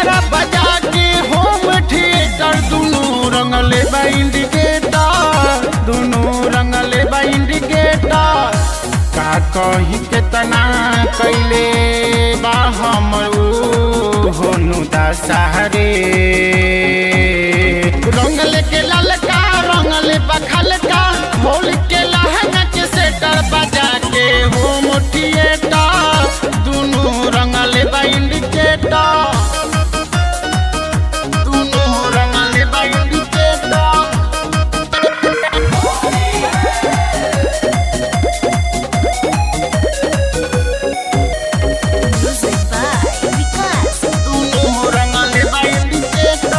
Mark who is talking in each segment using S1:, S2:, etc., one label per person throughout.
S1: Speaker बजा के home theatre दुनू रंगले बा इंडिकेटर दुनू रंगले बा इंडिकेटर का कही केतना कैले बा हमर ऊ होनु दशहरे रंगले के ललका रंगले बखलका होल के लहंगा के सेटर बजा के होम थिएटर दुनू रंगले बा इंडिकेटर दुनू रंगले बा इंडिकेटर
S2: Music by Vikas.
S1: दुनू रंगले बा indicator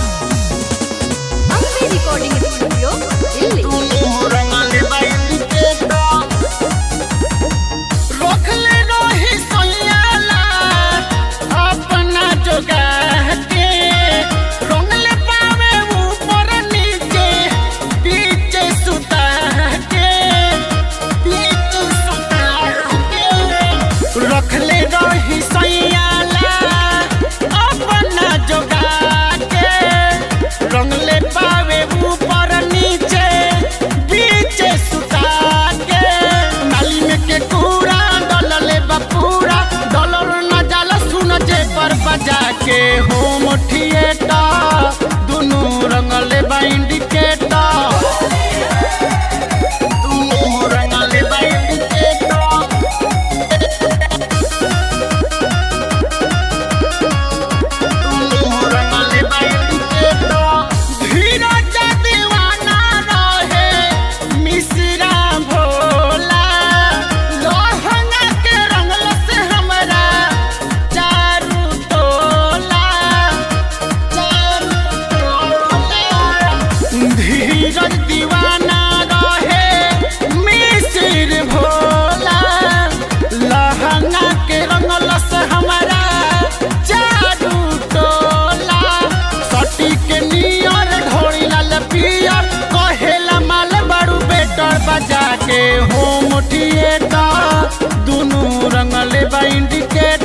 S2: Ambe Recording Studio, Delhi.
S1: दुनू रंगले बा इंडिकेटर रोकले रही सोयाला अपना जोगा के रंगले पावे ऊपर नीचे पीछे सुता के पीछे सुता के रखले रही सैयाला अपना जोगा के रंगले पावे ऊपर नीचे बीचे सुता के नाली में के कूड़ा डलले बपूरा डॉलर न जाला सुन जे पर बजा के होम थिएटर दुनू रंगले बा इंडिकेटर दुनू रंगले बा इंडिकेटर धीरज दीवाना रहे मिश्रा भोला लोहंगा के रंगल से हमरा चारू टोला चारू टोला धीरज दीवाना रहे मिश्र भोला लहंगा के रंगल से हमरा चारू टोला सटी के नियर ढोरी लाल पियर कहेला माल बड़ू बेटर बजा के होम थिएटर दुनू रंगले बा इंडिकेटर